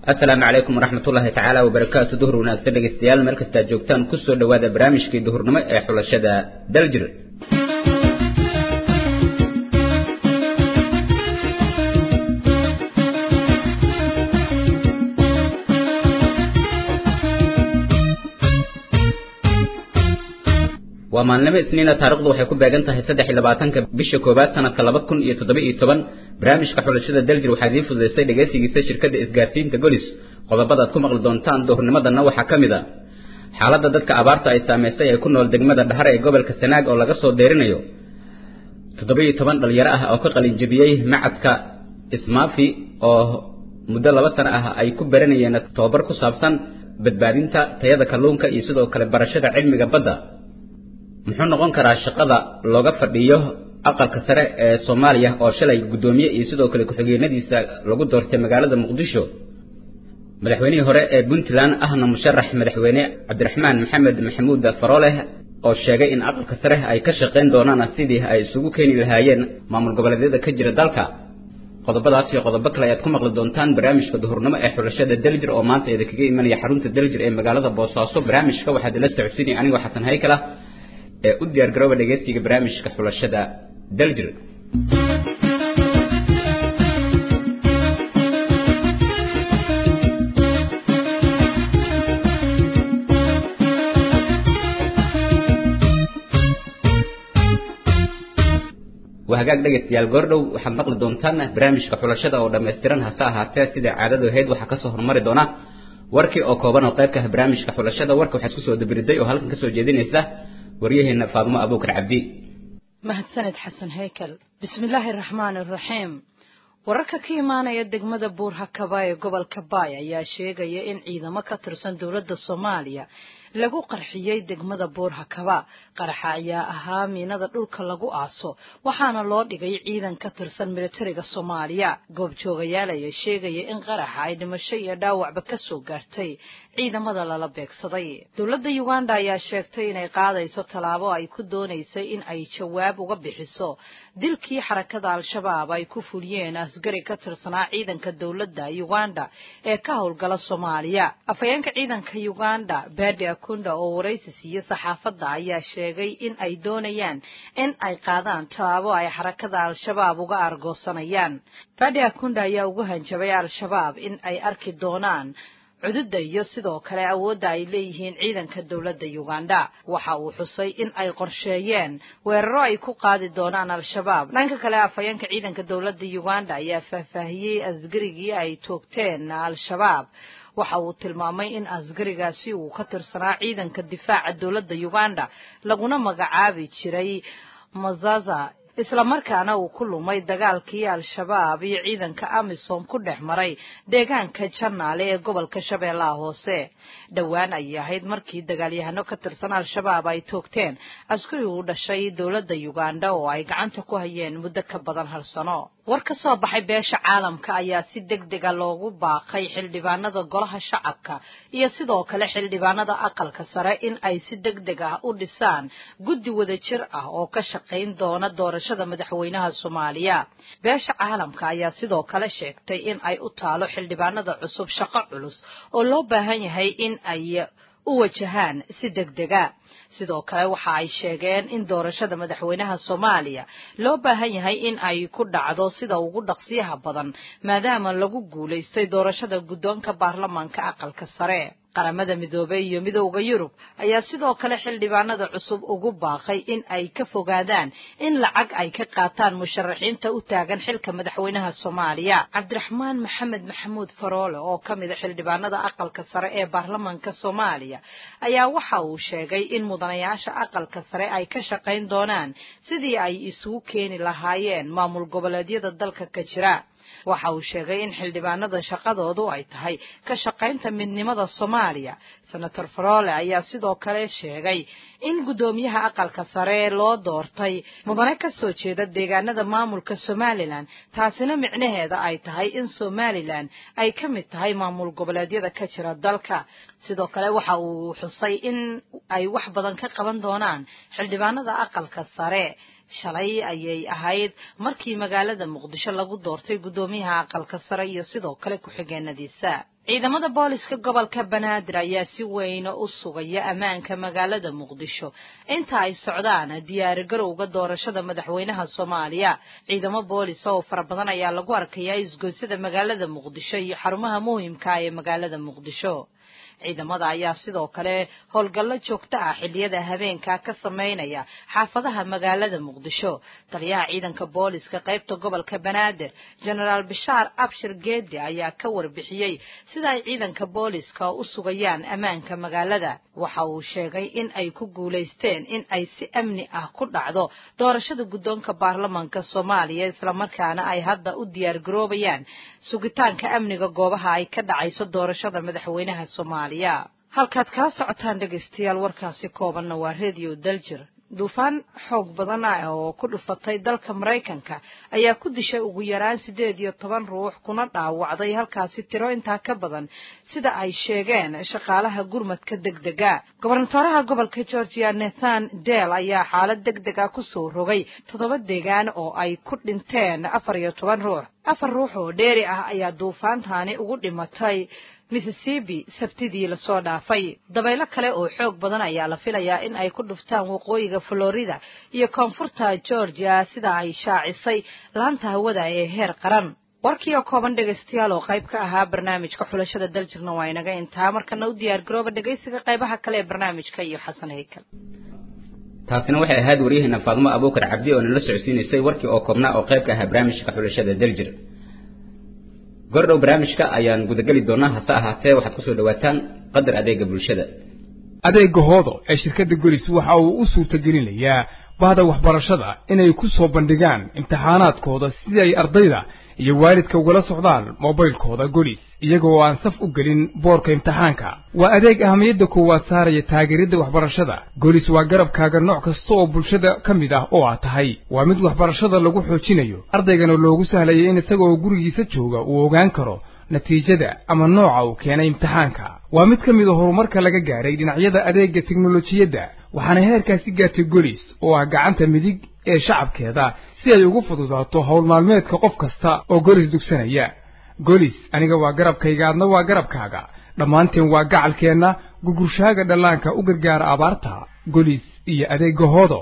asalaamu calaykum waraxmatullaahi tacaala wabarakaatu duhur wanaagsan dhegeystayaal meel kasta aad joogtaan kusoo dhowaada barnaamijkii duhurnimo ee xulashada daljir waa maalnimo isniina taarikhdu waxay ku beegan tahay saddex iyo labaatanka bisha koowaad sanadka laba kun iyo toddoba iyo toban barnaamijka xulashada daljir waxaa idiin fududaysay dhegaysigiisa shirkadda isgaarsiinta golis qodobada aad ku maqli doontaan duhurnimadanna waxaa ka mid a xaaladda dadka abaarta ay saamaysay ee ku nool degmada dhahar ee gobolka sanaag oo laga soo deerinayo toddoba iyo toban dhalinyaro ah oo ka qalinjabiyey macadka ismaafi oo muddo laba sano ah ay ku baranayeen tababar ku saabsan badbaadinta tayada kalluunka iyo sidoo kale barashada cilmiga badda muxuu noqon karaa shaqada looga fadhiyo aqalka sare ee soomaaliya oo shalay guddoomiye iyo sidoo kale ku-xigeenadiisa lagu doortay magaalada muqdisho madaxweynihii hore ee puntland ahna musharax madaxweyne cabdiraxmaan maxamed maxamuud farooleh oo sheegay in aqalka sare ay ka shaqayn doonaan sidii ay isugu keeni lahaayeen maamul goboleedyada ka jira dalka qodobadaas iyo qodobo kale ayaad ku maqli doontaan barnaamijka duhurnimo ee xulashada daljir oo maanta idin kaga imanaya xarunta daljir ee magaalada boosaaso barnaamijka waxaad ila socodsiinaya anigoo xasan haykala ee u diyaar garooba dhegeystiga barnaamijka xulashada daljir waa hagaag dhegaystayaal goordhow waxaad maqli doontaan barnaamijka xulashada oo dhammaystiran hase ahaatee sida caadadu ahayd waxaa kasoo hormari doona warkii oo kooban oo qayb ka ah barnaamijka xulashada warka waxaad kusoo dabiriday oo halkan kasoo jeedinaysa waryaheena faadumo abuukar cabdi mahadsaned xasan haykel bismillaahi araxmaani araxiim wararka ka imaanaya degmada buur hakaba ee gobolka baay ayaa sheegaya in ciidamo ka tirsan dowladda soomaaliya lagu qarxiyey degmada buur hakaba qaraxa ayaa ahaa miinada dhulka lagu aaso waxaana loo dhigay ciidan ka tirsan militariga soomaaliya goobjoogayaal ayaa sheegaya in qaraxa ay dhimasho iyo dhaawacba ka soo gaartay ciidamada lala beegsaday dowladda uganda ayaa sheegtay inay qaadayso tallaabo ay ku doonaysay in ay jawaab uga bixiso dilkii xarakada al-shabaab ay ku fuliyeen asgari ka tirsanaa ciidanka dowladda uganda ee ka howlgala soomaaliya afhayeenka ciidanka uganda badi akunda oo waraysi siiye saxaafadda ayaa sheegay in ay doonayaan in ay qaadaan tallaabo ay xarakada al-shabaab uga argoosanayaan badi akunda ayaa ugu hanjabay al-shabaab in ay arki doonaan cududda iyo sidoo kale awoodda ay leeyihiin ciidanka dowladda uganda waxa uu xusay in ay qorsheeyeen weeraro ay ku qaadi doonaan al-shabaab dhanka kale afhayeenka ciidanka dowladda uganda ayaa faahfaahiyey asgarigii ay toogteen al-shabaab waxa uu tilmaamay in asgarigaasi uu ka tirsanaa ciidanka difaaca dowladda uganda laguna magacaabi jiray mazaza islamarkaana uu ku lumay dagaalkii al-shabaab iyo ciidanka amisom ku dhex maray deegaanka janaale ee gobolka shabeellaha hoose dhowaan ayay ahayd markii dagaalyahano ka tirsan al-shabaab ay toogteen askari u dhashay dowladda uganda oo ay gacanta ku hayeen muddo ka badan hal sano war ka soo baxay beesha caalamka ayaa si deg dega loogu baaqay xildhibaanada golaha shacabka iyo sidoo kale xildhibaanada aqalka sare in ay si deg deg ah u dhisaan guddi wadajir ah oo ka shaqayn doona doorashada madaxweynaha soomaaliya beesha caalamka ayaa sidoo kale sheegtay in ay u taalo xildhibaanada cusub shaqo culus oo loo baahan yahay in ay u wajahaan si deg dega sidoo kale waxa ay sheegeen in doorashada madaxweynaha soomaaliya loo baahan yahay in ay ku dhacdo sida ugu dhaqsiyaha badan maadaama lagu guulaystay doorashada guddoonka baarlamaanka aqalka sare qaramada midoobey iyo midowda yurub ayaa sidoo kale xildhibaanada cusub ugu baaqay in ay ka fogaadaan in lacag ay ka qaataan musharaxiinta u taagan xilka madaxweynaha soomaaliya cabdiraxmaan maxamed maxamuud faroole oo ka mida xildhibaanada aqalka sare ee baarlamaanka soomaaliya ayaa waxa uu sheegay in mudanayaasha aqalka sare ay ka shaqayn doonaan sidii ay isugu keeni lahaayeen maamul goboleedyada dalka ka jira waxa uu sheegay in xildhibaanada shaqadoodu ay tahay ka shaqaynta midnimada soomaaliya senator farole ayaa sidoo kale sheegay in guddoomiyaha aqalka sare loo doortay mudane ka soo jeeda deegaanada maamulka somalilan taasina micnaheeda ay tahay in somalilan ay ka mid tahay maamul goboleedyada ka jira dalka sidoo kale waxa uu xusay in ay wax badan ka qaban doonaan xildhibaanada aqalka sare shalay ayay ahayd markii magaalada muqdisho lagu doortay guddoomiyaha aqalka sare iyo sidoo kale ku-xigeenadiisa ciidamada booliska gobolka banaadir ayaa si weyn u sugaya ammaanka magaalada muqdisho inta ay socdaan diyaarigarowga doorashada madaxweynaha soomaaliya ciidamo boolis oo fara badan ayaa lagu arkayaa isgoysada magaalada muqdisho iyo xarumaha muhimka ee magaalada muqdisho ciidamada ayaa sidoo kale howlgallo joogto ah xilliyada habeenka ka sameynaya xaafadaha magaalada muqdisho taliyaha ciidanka booliska qaybta gobolka banaadir genaraal bishaar abshir geedi ayaa ka warbixiyey sida ay ciidanka booliska u sugayaan ammaanka magaalada waxa uu sheegay in ay ku guulaysteen in ay si amni ah ku dhacdo doorashada guddoonka baarlamaanka soomaaliya islamarkaana ay hadda u diyaargaroobayaan sugitaanka amniga goobaha ay ka dhacayso doorashada madaxweynaha soomaaliya halkaad kala socotaan dhegaystayaal warkaasi koobanna waa redio daljir duufaan xoog badan ah oo ku dhufatay dalka maraykanka ayaa ku dishay ugu yaraan siddeed iyo toban ruux kuna dhaawacday halkaasi tiro intaa ka badan sida ay sheegeen shaqaalaha gurmadka deg dega gobernatoraha gobolka georgia nathan del ayaa xaalad deg deg a kusoo rogay toddoba deegaan oo ay ku dhinteen afar iyo toban ruux afar ruux oo dheeri ah ayaa duufaantaani ugu dhimatay mississippi sabtidii lasoo dhaafay dabaylo kale oo xoog badan ayaa la filayaa in ay ku dhuftaan waqooyiga florida iyo koonfurta georgia sida ay shaacisay laanta hawada ee heer qaran warkii oo kooban dhegaystayaal oo qayb ka ahaa barnaamijka xulashada daljirna waa inaga intaa markana u diyaar garooba dhegaysiga qaybaha kale ee barnaamijka iyo xasan haykal taasina waxay ahayd waryaheena faadmo abuukar cabdi oo nala socodsiinaysay warkii oo koobnaa oo qayb ka ahaa barnaamijka xulashada daljir gordhow barnaamijka ayaan gudageli doonaa hase ahaatee waxaad kusoo dhawaataan qadar adeega bulshada adeega hoodo ee shirkadda golis waxa uu u suurtagelinayaa bahda waxbarashada inay ku soo bandhigaan imtixaanaadkooda sidii ay ardayda iyo waalidka ugala socdaan moobaylkooda golis iyaga oo aan saf u gelin boorka imtixaanka waa adeeg ahamiyadda koowaad saaraya taageeridda waxbarashada golis waa garabkaaga nooc kasta oo bulshada ka mid ah oo aad tahay waa mid waxbarashada lagu xoojinayo ardaygana loogu sahlaya in isagaoo gurigiisa jooga uu ogaan karo natiijada ama nooca uu keenay imtixaanka waa mid ka mid a horumarka laga gaaray dhinacyada adeegga teknolojiyadda waxaana heerkaasi gaartay golis oo ah gacanta midig ee shacabkeeda si ay ugu fududaato howl maalmeedka qof kasta oo golis dugsanaya golis aniga waa garabkayga adna waa garabkaaga dhammaanteen waa gacalkeenna gugurshaaga dhallaanka u gargaara abaarta golis iyo adeegga hoodo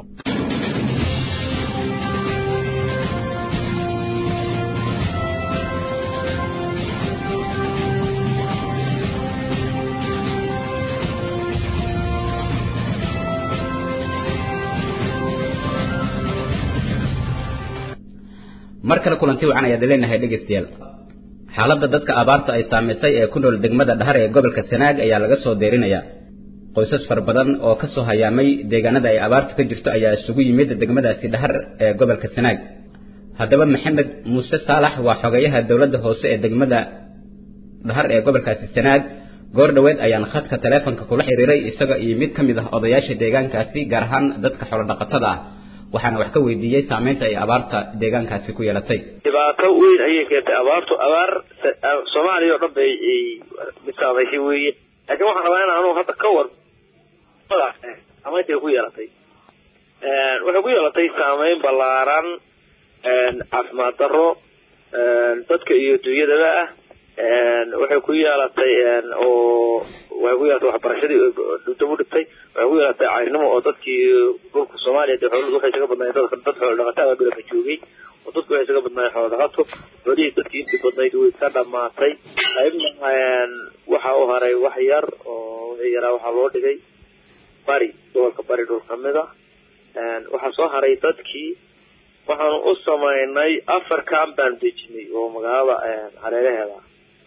mar kale kulanti wacan ayaad leenahay dhegaystayaal xaaladda dadka abaarta ay saamaysay ee ku nool degmada dhahar ee gobolka sanaag ayaa laga soo deerinayaa qoysas fara badan oo ka soo hayaamay deegaanada ay abaarta ka jirto ayaa isugu yimid degmadaasi dhahar ee gobolka sanaag haddaba maxamed muuse saalax waa xogeyaha dowladda hoose ee degmada dhahar ee gobolkaasi sanaag goor dhoweed ayaan khadka taleefonka kula xiriiray isaga iyo mid ka mid ah odayaasha deegaankaasi gaar ahaan dadka xoolodhaqatada ah waxaana wax ka weydiiyey saamaynta ay abaarta deegaankaasi ku yeelatay dhibaato weyn ayay keentay abaartu abaar soomaaliya oo dhan bay mid saamaysay weeye laakiin waxaan rabaa in anu hadda ka war saameyntay ku yeelatay waxay ku yeelatay saameyn ballaaran caafimaad darro dadka iyo dunyadaba ah waxay ku yeelatay oo waxay ku yeelatay waxbarashadii dib u dhigtay waxay ku yeelatay cayrnimo oo dadkii dhulka soomaaliya dee xooluhu waxay isaga badnaayeen dadka dad xoolo dhaqataa baa dhulka joogay oo dadku waxay isaga badnaayeen xoolo dhaqato xoolihii dadkii intii badnayd way ka dhamaatay qaybna waxa u haray wax yar oo wixii yaraa waxaa loo dhigay bari gobolka bari dhul kamid a waxaa soo haray dadkii waxaanu u samaynay afar camp baan dejinay oo magaalada hareeraheeda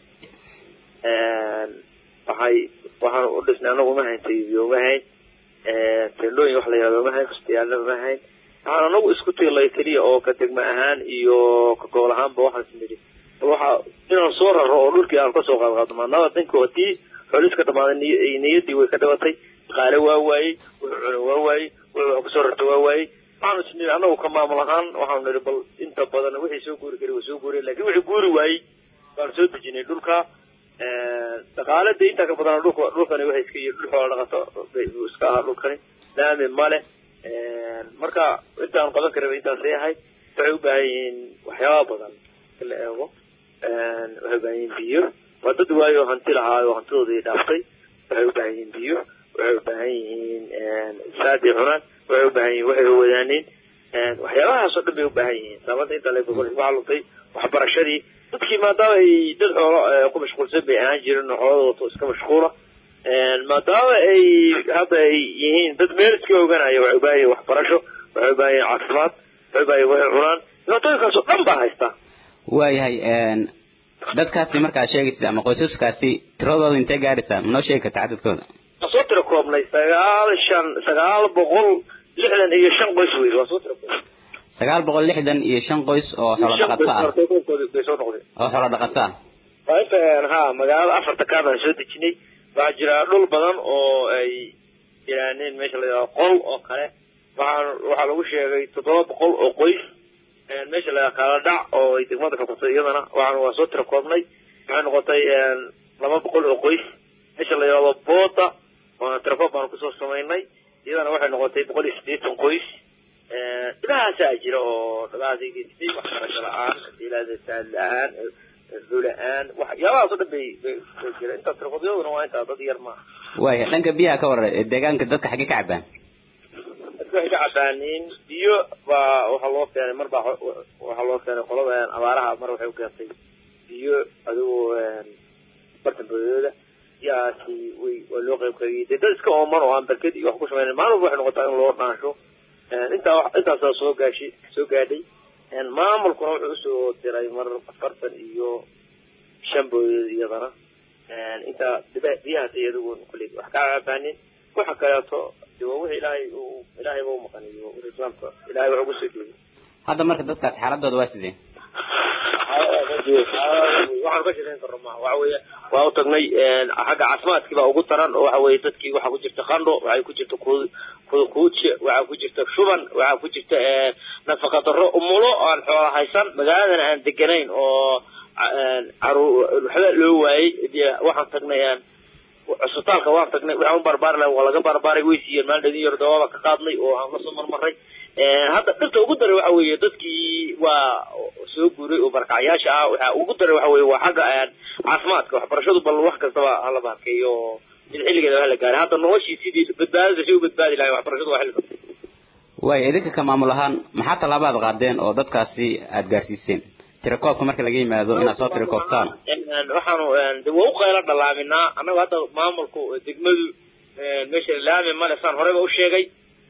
waxay waxaanu u dhisnay anagu uma hayn taybiyo uma hayn tendhooyin wax la yihahdo uma hayn fastiyaalna uma hayn waxaan anagu isku tiilay keliya oo ka degma ahaan iyo ka gobol ahaanba waxaan isnidhi waxa inaan soo raro oo dhulkii aan kasoo qaadqaadno maadaama danku hadii xooliis ka dhamaaday niyaddii way ka dhibatay qaale waa waayey wuxuu cuna waa waayey wuxuu wax kusoo rarta waa waayey waxaanu isnidhi anagu ka maamul ahaan waxaanu nidhi bal inta badan wixii soo guuri kari waa soo guuriya lakin wixii guuri waayey baanu soo dejinay dhulka dhaqaalada intaa ka badan dhulka dhulkani waxay iska yihi dhul xoola dhaqato iska ahaa dhulkani laami male marka intaan qaban karaba intaasay ahay waxay u baahan yihiin waxyaaba badan in la eego waxay u baahan yihiin biyo waa dad waayo hanti lahaayo hantidoodii dhaaftay waxay u baahan yihiin biyo waxay u baahan yihiin saadi cunaan waxay u baahan yihin waxay wadaaneen waxyaabahaasoo dhan bay u baahan yihiin saamada inta le waxaa luntay waxbarashadii dadkii maadaama ay dad xoolo ku mashquulsan bay ahaan jirin oo xoolada wato iska mashquula maadaama ay hadda ay yihiin dad meel iska oganaya waxay u baahan yihin waxbarasho waxay u baahan yihin caafimaad waxay u baahan yihin waxay cunaan dhibaatooyinkaasoo dhan baa haysta waayahay dadkaasi markaad sheegaysid ama qoysaskaasi tiradooda intee gaadhaysaa manoo sheegi karta cadadkooda waa soo tira koobnay sagaal shan sagaal boqol lixdan iyo shan qoys wey waa soo tira koobnay sagaal boqol lixdan iyo shan qoys oo xoolo dhaqato ah bay soo noqdeen oo xoolo dhaqato ah waa inta ha magaalada afarta kaabaan soo dejinay waxaa jira dhul badan oo ay jiraaneen meesha la yidhahdo qol oo kale waxaa waxaa lagu sheegay toddoba boqol oo qoys meesha la kala dhac oo ay degmada xukuntay iyadana waxaan waa soo tira koobnay waxay noqotay laba boqol oo qoys meesha la yidhahdo booda waana tirakoob baanu kusoo samaynay iyadana waxay noqotay boqol iyo siddeetan qoys dhibahaasaa jira oo dhibahaas ay geystay waxbarasho la-aan ilaadasaad la-aan la-aan waxyaabahaas oo dhan bay bay jira intaas tirakoobyaduna waa intaa dad yar maaha waaya dhanka biyaha ka waran deegaanka dadka xaggee ka cabaan dadka waxay ka cabaaniin biyo baa waxaa loo keenay mar baa waxaa loo keenay qolada abaaraha mar waxay u keentay biyo adigoo bartan boodooda biyahaasi way waa loo qayb qaybiyey dee dad iska ooman oo aan barked iyo wax ku samayna maalin walba waxay noqotaa in loo dhaansho intaa intaasaa soo gaashi soo gaadhay maamulkuna wuxuu usoo diray mar afartan iyo shan boodood iyadana intaa biyahaas iyadugu kuley wax kaa cabaanin waxa kaleeto de waa wixii ilaahay uu ilaahay ba umaqaniyo islaamka ilaahay wax ugu soo jeeday hadda marka dadkaas xaaladooda waa sidee waxaan ka shaqeyn karno ma waxa weeye waa u tagnay xagga caafimaadkii baa ugu daran oo waxa weeye dadkii waxaa ku jirta qandho waxay ku jirta kuuje waxaa ku jirta shuban waxaa ku jirta nafaqa darro umulo aan xoola haysan magaaladan aan deganayn oo caruur waxba loo waayey dee waxaan tagnay cusbitaalka waan tagnay waxaan u barbaari lahay waa laga barbaaray way siiyeen maalin dhadin yar dawaaba ka qaadnay oo aan lasoo marmaray hadda dhirta ugu daray waxa weeye dadkii waa soo guuray oo barkacyaasha ah waxa ugu daray waxa weeye waa xagga caafimaadka waxbarashadu bal wax kastaba hala baakeeyo oo mid xilligeeda hala gaaray hadda noloshii sidii badbaadada si u badbaadi lahay waxbarashadu waa xilliga waaya idinka ka maamul ahaan maxaa tallaabaad qaadeen oo dadkaasi aada gaarsiiseen tirakoobka marka laga yimaado inaad soo tirakoobtaan waxaanu de waa u qaylo dhalaaminaa annaga hadda maamulku degmadu meesha laami male saan horeyba u sheegay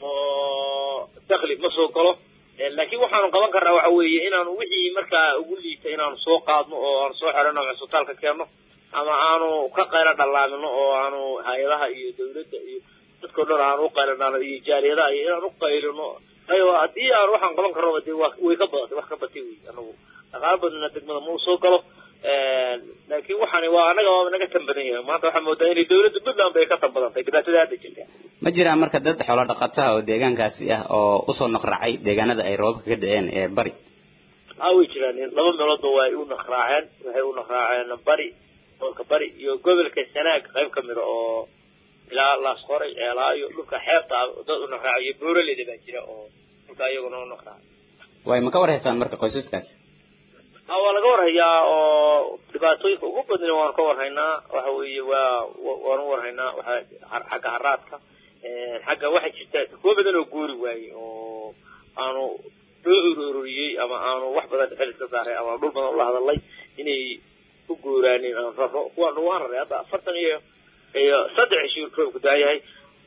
oo dakli ma soo galo laakiin waxaanu qaban karnaa waxa weeye inaanu wixii markaa ugu liita inaanu soo qaadno oo aanu soo xerano cusbitaalka keenno ama aanu ka qaylo dhalaamino oo aanu hay-adaha iyo dawladda iyo dadkao dhan aanu u qaylo iyo jaaliyadaha iyo inaan u qaylino ayo haddii aan waxaan qaban karnoba de wa way ka badatay wax ka batay wey anagu dhaqaalo badana degmada ma u soo galo laakiin waxaani waa anaga waaba naga tan badan yahay maanta waxaa moodaa inay dawladda puntland bay ka tan badantay dhibaatada hadda jirta ma jiraan marka dad xoolo dhaqataha oo deegaankaasi ah oo usoo naqraacay deegaanada ay roobabka ka da-een ee bari ha way jiraan laba meeloodba waa ay u naqraaceen waxay u naqraaceen bari gobolka bari iyo gobolka sanaag qayb kamida oo ilaa laasqoray ceelaayo dhulka xeebta dad u naqraacayo booraleda baa jira oo dhulka iyaguna u naqraaca way ma ka war haystaan marka qoysaskaasi ha waa laga warhayaa oo dhibaatooyinka ugu badna waanu ka warhaynaa waxa weeye waa waanu warhaynaa waxa xagga haraadka xagga waxaa jirta kuwa badan oo guuri waayey oo aanu loo ururiyey ama aanu wax badan xil iska saaray ama dhul badan ula hadalay inay ku guuraanin aan raro kuwaanu waan raray hadda afartan iyo iyo saddex cisho roobku daayahay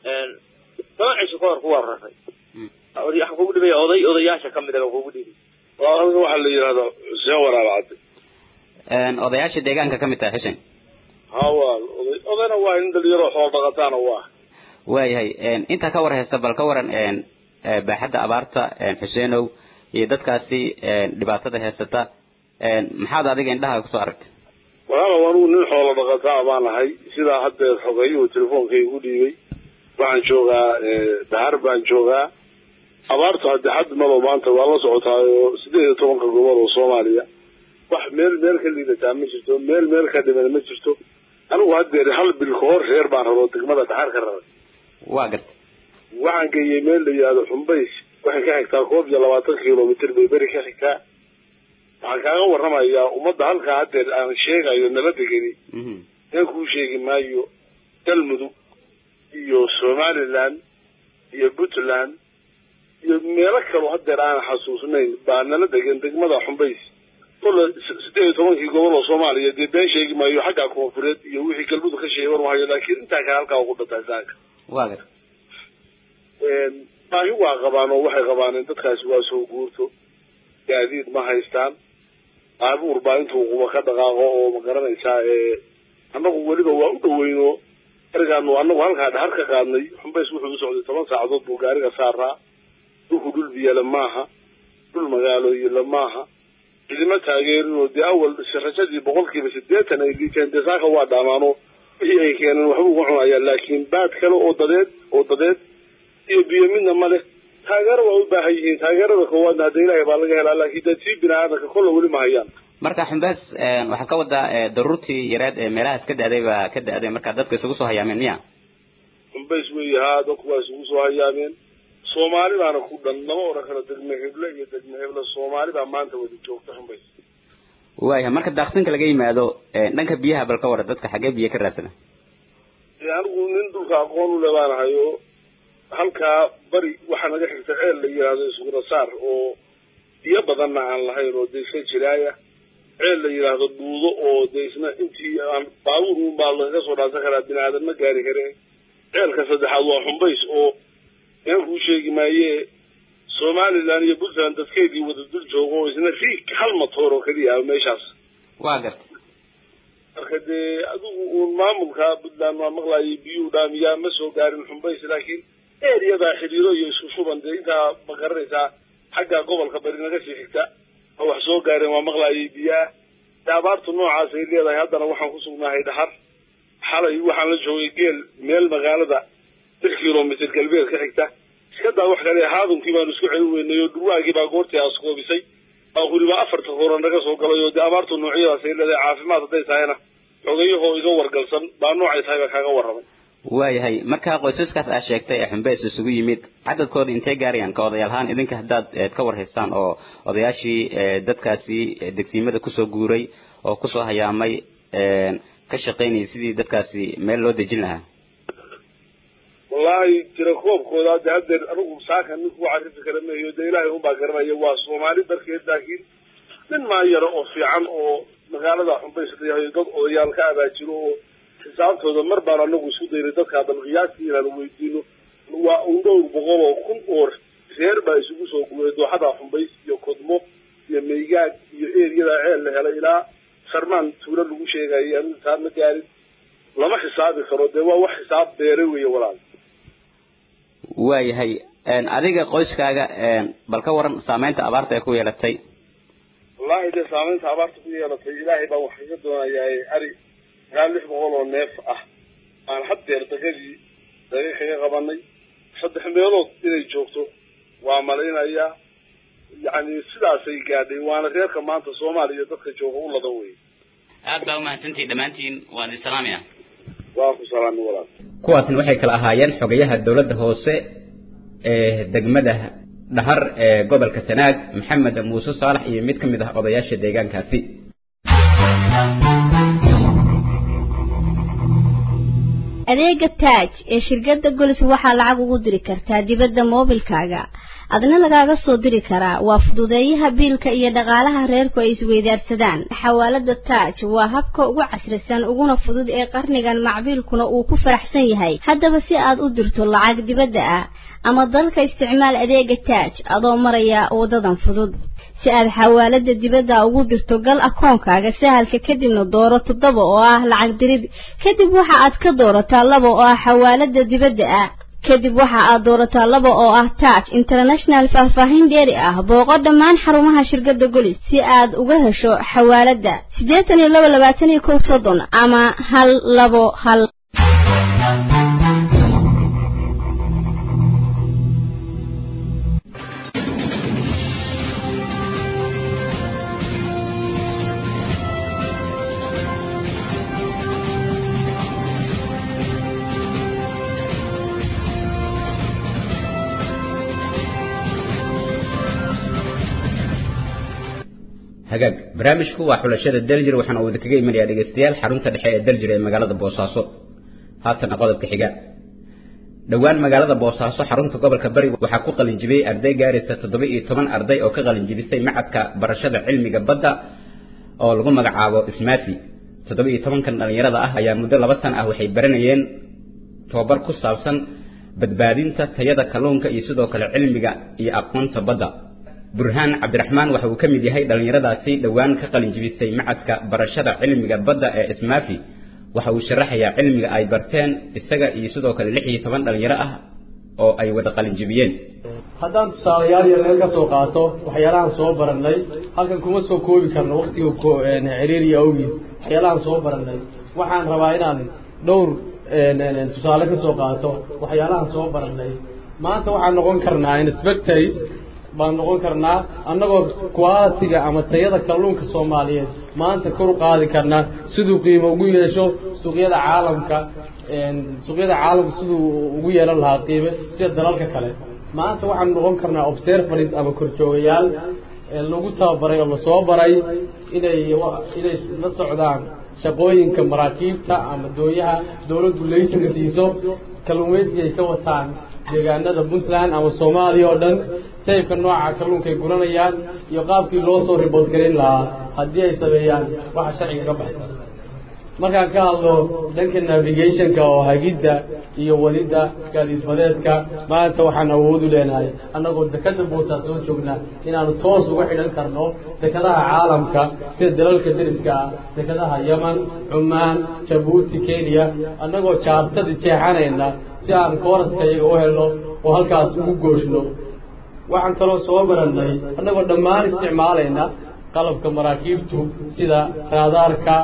toban cisho ka hor kuwaan raray waxaan kugu dhibaya oday odayaasha kamid a baan kugu dhibay halkan waxaa la yidhahdaa xuseen waraabacade odayaasha deegaanka ka mid tahay xuseen ha waa oday odayna waa nin dhalinyaro xool dhaqataana waa waayahay intaa ka war haysta bal ka waran baaxadda abaarta xuseenow iyo dadkaasi dhibaatada haysata maxaad adiga indhaha kusoo aragtay walaalow anugu nin xoolo dhaqataa baan ahay sidaa haddeer xogeeyuhu telefoonka igu dhiibay waxaan joogaa dahar baan joogaa abaartu hadde xad malo maanta waa la socotaayo sideed iyo tobanka gobol oo soomaaliya wax meel meel ka liidataa ma jirto meel meel ka dhiman ma jirto anigu haddeer hal bil ka hor reer baan raro degmada dhaxar ka raray waa gartay waxaan geeyey meel la yihahdo xumbays waxay ka xigtaa koob iyo labaatan kilomitr bay beri ka xigtaa waxaan kaaga warramayaa ummadda halkaa haddeer aan sheegayo nala degeni in kuu sheegi maayo galmudug iyo somaliland iyo puntland iyo meelo kaloo haddeer aan xasuusnayn baa nala degan degmada xumbays kolle siddeed iyo tobankii gobol oo soomaaliya dee been sheegi maayo xagga koonfureed iyo wixii galmudug ka sheegay warmahayo laakiin intaa kale halkaa ugu dhantahay saanka waa gar baahi waa qabaan oo waxay qabaaneen dadkaasi waa soo guurto gaadiid ma haystaan baabuur baa intuu quba ka dhaqaaqo oo ma garanaysaa annagu weliba waa u dhaweyno arigaanu annagu halkaa dhahar ka qaadnay xumbays wuxuu u socday toban saacadood buu gaariga saaraa dhulku dhul biyale maaha dhul magaalooyile maaha cidima taageerinoo dee awal rajadii boqolkiiba siddeetan ay liiteen dee saaka waa dhaamaano wixii ay keeneen waxba uga cunayaan laakiin baad kale oo dadeed oo dadeed iyo biyo midna ma leh taageero waa u baahan yihiin taageerada koowaadna hadda ilaahay baa laga helaa laakiin dee tii bini aadanka kolla weli ma hayaan marka xumbaas waxaad ka wadaa daruurtii yareed ee meelahaas ka da-day baa ka da-day marka dadka isugu soo hayaameen miya xumbays weeye haa dadku waa isugu soo hayaameen soomaali baana ku dhan lama odhan karo degme heble iyo degme heble soomaali baa maanta wada joogta xumbays waayahay marka daaqsinka laga yimaado dhanka biyaha bal ka wara dadka xaggee biyo ka raadsana anigu nin dhulka aqoon u le baanahay oo halkaa bari waxaa naga xigta ceel la yidhaahdo isuguna saar oo biyo badanna aan lahayn oo dee iska jiraaya ceel la yidhaahdo dhuudo oo dee isna intii aan baabuur un baa lagaga soo dhaansan karaa bini aadan ma gaari kare ceelka saddexaad waa xumbays oo inaan kuu sheegi maaye somaliland iyo puntland dadkeedii wada dul joogo oo isna riig hal matoor oo keliya ah meeshaas waa garta marka dee adigu uun maamulka puntland waa maqlaayay biyuu dhaamiyaa ma soo gaarin xumbays laakiin ereyadaa xidhiiro iyo isku shuban dee intaa ma garanaysaa xagga gobolka bari naga sii xigta oo wax soo gaareen waa maqlaayay biyaah dee abaartu noocaas ay leedahay haddana waxaan ku sugnahay dhahar xalay waxaan la joogay geel meel magaalada lix kilomitr galbeed ka xigta iska daa wax kale haadunkii baanu isku celin weynay oo dhurwaagii baa goortii askoobisay baa weliba afarta hore naga soo galay oo dee abaartu noocyadaas ay leedahay caafimaad hadday tahayna xogayahoo iga wargalsan baa noocay tahay baa kaaga warramay waayahay marka qoysaskaas aad sheegtay ee xumbeys isugu yimid cadadkooda intee gaarayaan ka odayaalahaan idinka haddaad ka war haystaan oo odayaashii dadkaasi degsiimada kusoo guuray oo kusoo hayaamay ka shaqaynayay sidii dadkaasi meel loo dejin lahaa wallaahi tira koobkooda de haddeer anigu saaka ninku carifi kara mahayo dee ilaahay unbaa garanaya waa soomaali darkeed laakiin nin maa yaro oo fiican oo magaalada xumbays layahay dad odayaal ka abaajiro oo xisaabtooda mar baan anagu isku daynay dadkaa bal qiyaastii inaan weydiino waa un dhowr boqol oo kun oo reer baa isugu soo guuray dooxada xumbays iyo kodmo iyo maygaag iyo eriyada ceel la helay ilaa sarmaan tuulo lagu sheegayay anigu taa ma gaarin lama xisaabi karo dee waa wax xisaab beere weeye walaal waayahay adiga qoyskaaga bal ka waran saameynta abaarta ay ku yeelatay wallaahi dee saameynta abaarta ku yeelatay ilaahay baan wax kaga doonayaa ari ilaa lix boqol oo neef ah aan haddeer dagadii daga kaga qabanay saddex meelood inay joogto waa malaynayaa yacni sidaasay gaadhay waana reerka maanta soomaaliya dadka jooga u ladan wey aad baa umahadsantihi dhammaantiin waan idin salaamaya waa ku salaami walaal kuwaasna waxay kala ahaayeen xogayaha dowladda hoose ee degmada dhahar ee gobolka sanaag maxamed muuse saalax iyo mid ka mid ah odayaasha deegaankaasi adeega taaj ee shirkadda golis waxaa lacag ugu diri kartaa dibadda moobilkaaga adna lagaaga soo diri karaa waa fududeeyaha biilka iyo dhaqaalaha reerku ay isweydaarsadaan xawaalada taaj waa habka ugu casrisan uguna fudud ee qarnigan macbiilkuna uu ku faraxsan yahay haddaba si aad u dirto lacag dibadda ah ama dalka isticmaal adeega taaj adoo maraya wadadan fudud si aad xawaalada dibadda ugu dirto gal akoonkaaga sahalka kadibna dooro toddoba oo ah lacag dirid kadib waxa aad ka doorataa laba oo ah xawaalada dibadda ah kadib waxa aad doorataa laba oo ah taaj international faahfaahin dheeri ah booqo dhammaan xarumaha shirkadda golis si aad uga hesho xawaalada siddeetan iyo laba labaatan iyo kow soddon ama hal labo hal hagaag barnaamijku waa xulashada daljir waxaana uu idinkaga imanayaa dhegeystayaal xarunta dhexe ee daljir ee magaalada boosaaso haatana qodobka xiga dhowaan magaalada boosaaso xarunta gobolka bari waxaa ku qalinjibiyey arday gaaraysa toddoba iyo toban arday oo ka qalinjibisay macadka barashada cilmiga badda oo lagu magacaabo ismaafi toddoba iyo tobankan dhallinyarada ah ayaa muddo laba sana ah waxay baranayeen tobabar ku saabsan badbaadinta tayada kalluunka iyo sidoo kale cilmiga iyo aqoonta badda burhaan cabdiraxmaan waxa uu ka mid yahay dhallinyaradaasi dhowaan ka qalinjibisay macadka barashada cilmiga badda ee ismaafi waxa uu sharaxayaa cilmiga ay barteen isaga iyo sidoo kale lix iyo toban dhallinyaro ah oo ay wada qalinjibiyeen haddaan tusaalayaal yar meel ka soo qaato waxyaalahan soo barannay halkan kuma soo koobi karno waktiga xiriiriya awgiis waxyaalahan soo barannay waxaan rabaa inaan dhowr tusaale ka soo qaato waxyaalahan soo barannay maanta waxaan noqon karnaa inspectors baan noqon karnaa annagoo qualitiga ama tayada kalluunka soomaaliyeed maanta kor u qaadi karnaa siduu qiimo ugu yeesho suuqyada caalamka suuqyada caalamka siduu ugu yeelan lahaa qiime sida dalalka kale maanta waxaan noqon karnaa observaries ama korjoogayaal lagu tababaray oo lasoo baray inay inay la socdaan shaqooyinka maraakiibta ama doonyaha dawladdu laysanka siiso kalluumaysiga ay ka wataan deegaanada puntland ama soomaaliya oo dhan taybka nooca kalluunka ay guranayaan iyo qaabkii loo soo ribood garin lahaa haddii ay sameeyaan waxa sharciga ka baxsan markaan ka hadlo dhanka navigationka oo hagidda iyo wadidda gaadiidbadeedka maanta waxaan awood u leenahay annagoo dekada boosaa soo joognaa inaanu toos uga xidhan karno dekadaha caalamka sida dalalka deriska ah dekadaha yeman cumaan jabuuti kenya annagoo jaartadi jeexanayna si aan kooraska iyaga u helno oo halkaas ugu gooshno waxaan kaloo soo barannay annagoo dhammaan isticmaalayna qalabka maraakiibtu sida raadaarka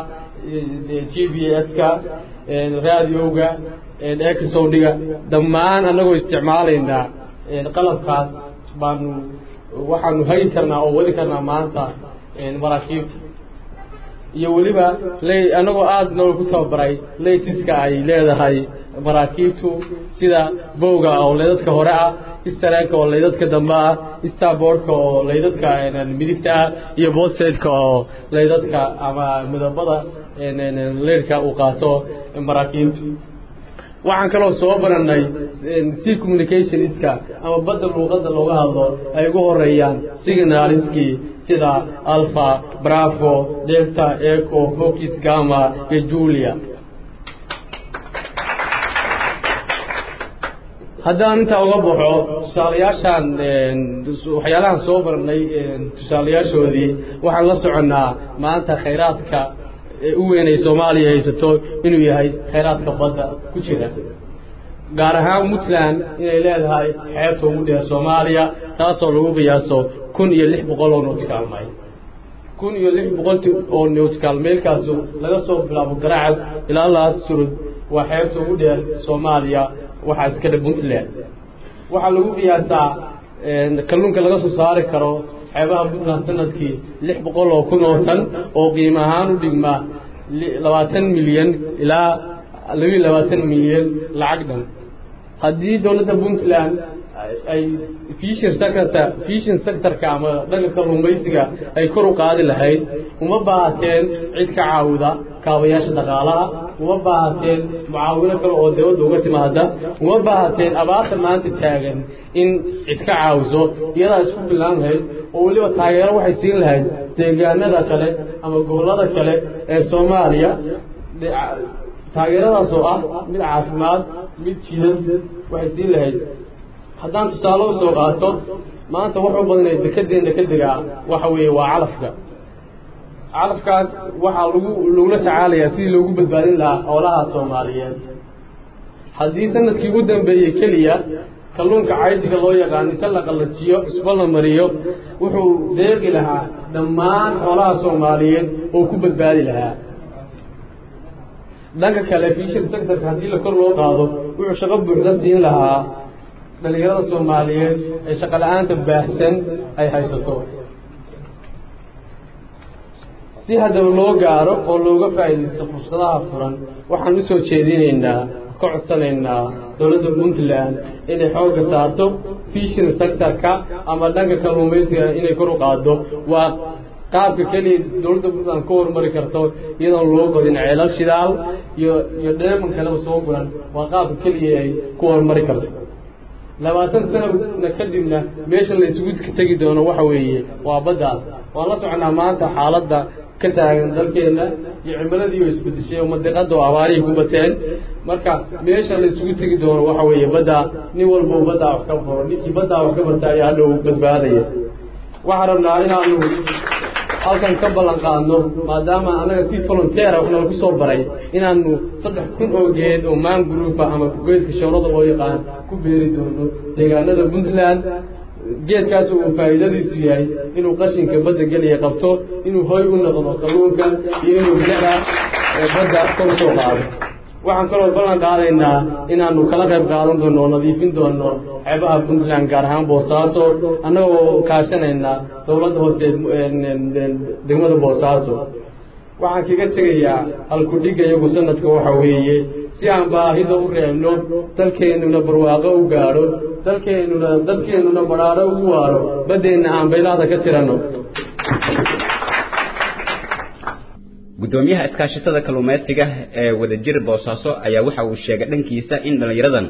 g b s-ka raadiyowga exowdhiga dhammaan annagoo isticmaalaynaa qalabkaas baanu waxaanu hagi karnaa oo wadi karnaa maanta maraakiibta iyo weliba l annagoo aada noo ku tababaray laytiska ay leedahay maraakiibtu sida bowga oo laydadka hore ah istareeka oo laydadka dambe ah starboardka oo laydadka midigta ah iyo boodseedka oo laydadka ama midabada leyrka uu qaato maraakiibtu waxaan kaloo soo barannay sea communicationska ama badda luuqadda looga hadlo ay ugu horeeyaan signaliskii sida alpha bravo delta eco focus gama iyo julia haddaan intaa uga baxo tusaalayaashaan waxyaalahan soo barnay tusaalayaashoodii waxaan la soconnaa maanta khayraadka u weynay soomaaliya haysato inuu yahay khayraadka badda ku jira gaar ahaan puntland inay leedahay xeebta ugu dheer soomaaliya taasoo lagu qiyaaso kun iyo lix boqol oo nautical mayl kun iyo lix boqol oo nautical maylkaasu laga soo bilaabo garaacad ilaa laas surud waa xeebta ugu dheer soomaaliya waxaa iska dhe puntland waxaa lagu qiyaasaa kalluunka laga soo saari karo xeebaha puntland sanadkii lix boqol oo kun oo tan oo qiimo ahaan u dhigma labaatan milyan ilaa labiiyo labaatan milyan lacag dhan haddii dowladda puntland ay fishin sector fishin sectorka ama dhanka kalluumaysiga ay kor u qaadi lahayd uma baahateen cid ka caawida kaabayaasha dhaqaalaha uma baahateen mucaawino kale oo dawladda uga timaada uma baahateen abaarta maanta taagan in cid ka caawiso iyadaa isku bilaan lahayd oo weliba taageero waxay siin lahayd deegaanada kale ama gobollada kale ee soomaaliya taageeradaas oo ah mid caafimaad mid jidad waxay siin lahayd haddaan tusaale u soo qaato maanta wuxuu badnay dekadeenna ka degaa waxa weeye waa calafka calafkaas waxaa lagu lagula tacaalayaa sidii loogu badbaadin lahaa xoolaha soomaaliyeed haddii sanadkii ugu dambeeyey keliya kalluunka caydiga loo yaqaan inta la qallajiyo cusbo la mariyo wuxuu deeqi lahaa dhammaan xoolaha soomaaliyeed oo ku badbaadi lahaa dhanka kale fishin sectorka haddii la kor loo qaado wuxuu shaqo buuxda siin lahaa dhalinyarada soomaaliyeed ee shaqo la-aanta baahsan ay haysato si haddaba loo gaaro oo looga faa'iidaysto fursadaha furan waxaan u soo jeedinaynaa ka codsanaynaa dowladda puntland inay xoogga saarto fishin sectorka ama dhanka kalluumaysiga inay kor u qaado waa qaabka keliya dowladda puntland ka horumari karto iyadoon loo godin ceelal shidaal iyo iyo dheeman kaleba soo guran waa qaabka keliya ay ku horumari karto labaatan sanana kadibna meesha la isugu tegi doono waxa weeye waa baddaas waan la soconaa maanta xaaladda ka taagan dalkeenna iyo cimiladii oo isbedeshay oo madiqada oo abaarihii ku bateen marka meesha la isugu tegi doono waxa weeye baddaa nin walbau baddaa wax ka baro ninkii baddaa wax ka barta ayaa hadhow badbaadaya waxaan rabnaa inaanu halkan ka ballan qaadno maadaama annaga si volunteera wax nalagu soo baray inaanu saddex kun oo geed oo maanguruufa ama geedka shoorada loo yaqaan ku beeri doono deegaanada puntland geedkaas uu faa'iidadiisu yahay inuu qashinka badda geliya qabto inuu hoy u noqdo kalluunka iyo inuu bilicda badda kor usoo qaado waxaan kaloo ballan qaadaynaa inaanu kala qayb qaadan doono oo nadiifin doono xeebaha puntland gaar ahaan boosaaso annagoo kaashanaynaa dowladda hoose degmada boosaaso waxaan kaga tegayaa halkudhigga iyagu sanadka waxa weeye si aan baahida u reebno dalkeennuna barwaaqo u gaadho dalkeennuna dadkeennuna badhaadho ugu waaro baddeenna aan baylaada ka tiranno gudoomiyaha iskaashatada kalluumaysiga ee wadajir boosaaso ayaa waxa uu sheegay dhankiisa in dhallinyaradan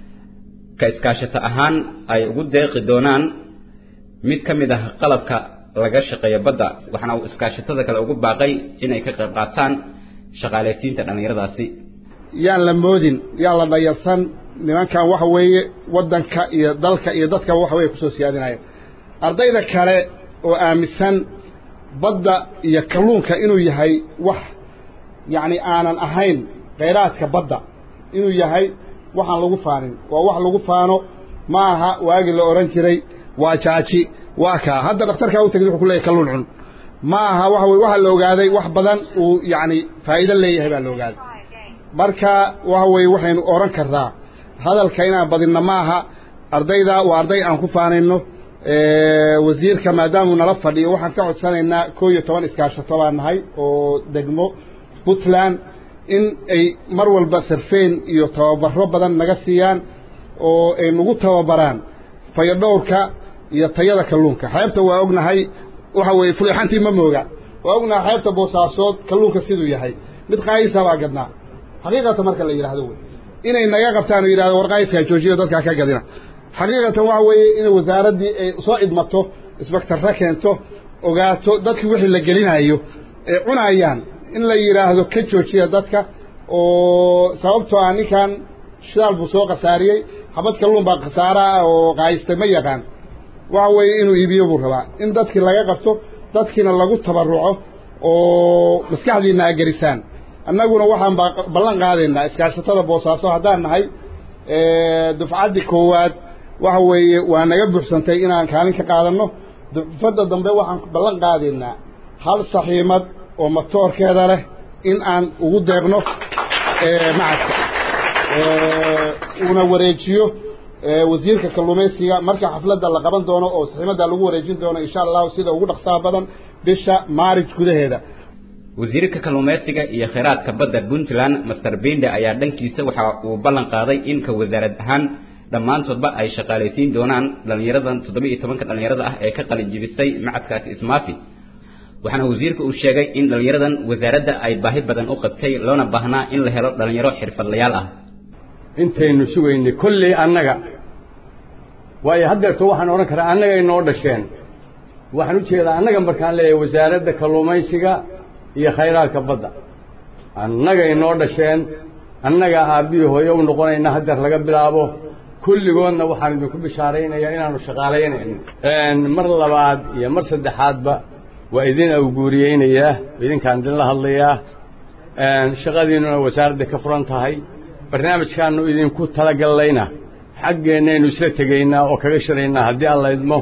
ka iskaashato ahaan ay ugu deeqi doonaan mid ka mid ah qalabka laga shaqeeyo badda waxaana uu iskaashatada kale ugu baaqay inay ka qayb qaataan shaqaalaysiinta dhallinyaradaasi yaan la moodin yaan la dhayarsan nimankan waxa weeye waddanka iyo dalka iyo dadkaba waxa weye kusoo siyaadinaya ardayda kale oo aaminsan badda iyo kalluunka inuu yahay wax yacni aanan ahayn khayraadka badda inuu yahay waxaan lagu faanin waa wax lagu faano ma aha waagii la odhan jiray waa jaaji waa kaa hadda dhakhtarkaa u tegid wuxuu ku leeyahy kalluun cun ma aha waxa weye waxaa la ogaaday wax badan uu yacni faa'iido leeyahay baa la ogaaday marka waxa weeye waxaynu odhan karnaa hadalka inaan badinno ma aha ardayda waa arday aan ku faanayno wasiirka maadaamuu nala fadhiyo waxaan ka codsanaynaa koo iyo toban iskaashato baan nahay oo degmo puntland in ay mar walba sarfeen iyo tababaro badan naga siiyaan oo ay nagu tababaraan fayadhowrka iyo tayada kalluunka xeebta waa ognahay waxa weeye fulixantii ma mooga waa ognahay xeebta boosaasood kalluunka siduu yahay mid qaayisa baa gadnaa xaqiiqatan marka la yidhaahdo wey inay naga qabtaan oo yidhahdo war qaayiskaa joojiyo dadkaa ka gadina xaqiiqatan waxa weeye inay wasaaraddii ay soo idmato isbaktarra keento ogaato dadkii wixii la gelinayo ay cunayaan in la yidhaahdo ka joojiya dadka oo sababtoo ah ninkan shidaal buu soo khasaariyey xabad kalluun baa khasaara ah oo qaayistay ma yaqaan waxa weeye inuu iibiyo buu rabaa in dadkii laga qabto dadkiina lagu tabarruco oo maskaxdiinna a gerisaan annaguna waxaan ballan qaadaynaa iskaashatada boosaaso haddaan nahay dufcaddii koowaad waxa weeye waa naga buuxsantay inaan kaalin ka qaadanno dufadda dambe waxaan ballan qaadaynaa hal saxiimad oo matoorkeeda leh in aan ugu deeqno macadka uuna wareejiyo wasiirka kalluumaysiga marka xafladda la qaban doono oo saxiimadda lagu wareejin doono insha allahu sida ugu dhaqsaha badan bisha maarij gudaheeda wasiirka kalluumaysiga iyo kheyraadka badda puntland master binde ayaa dhankiisa waxa uu ballan qaaday in ka wasaarad ahaan dhammaantoodba ay shaqaalaysiin doonaan dhallinyaradan toddoba iyo tobanka dhallinyarada ah ee ka qalin jibisay macadkaasi ismaafi waxaana wasiirka uu sheegay in dhallinyaradan wasaaradda ay baahi badan u qabtay loona baahnaa in la helo dhallinyaro xirfadlayaal ah intaynu sugaynay kolley annaga waayo haddeerto waxaan odhan karaa annagay noo dhasheen waxaan u jeedaa annaga markaan leeyahay wasaaradda kalluumaysiga iyo khayraadka badda annagay noo dhasheen annagaa aabbihii hooye u noqonayna haddeer laga bilaabo kulligoodna waxaan idinku bishaaraynayaa inaanu shaqaalaynayno mar labaad iyo mar saddexaadba waa idin awguuriyeynayaa idinkaan idinla hadlayaa shaqadiinnuna wasaaradda ka furan tahay barnaamijkaannu idinku talagallayna xaggeennaynu isla tegaynaa oo kaga shiraynaa haddii alla idmo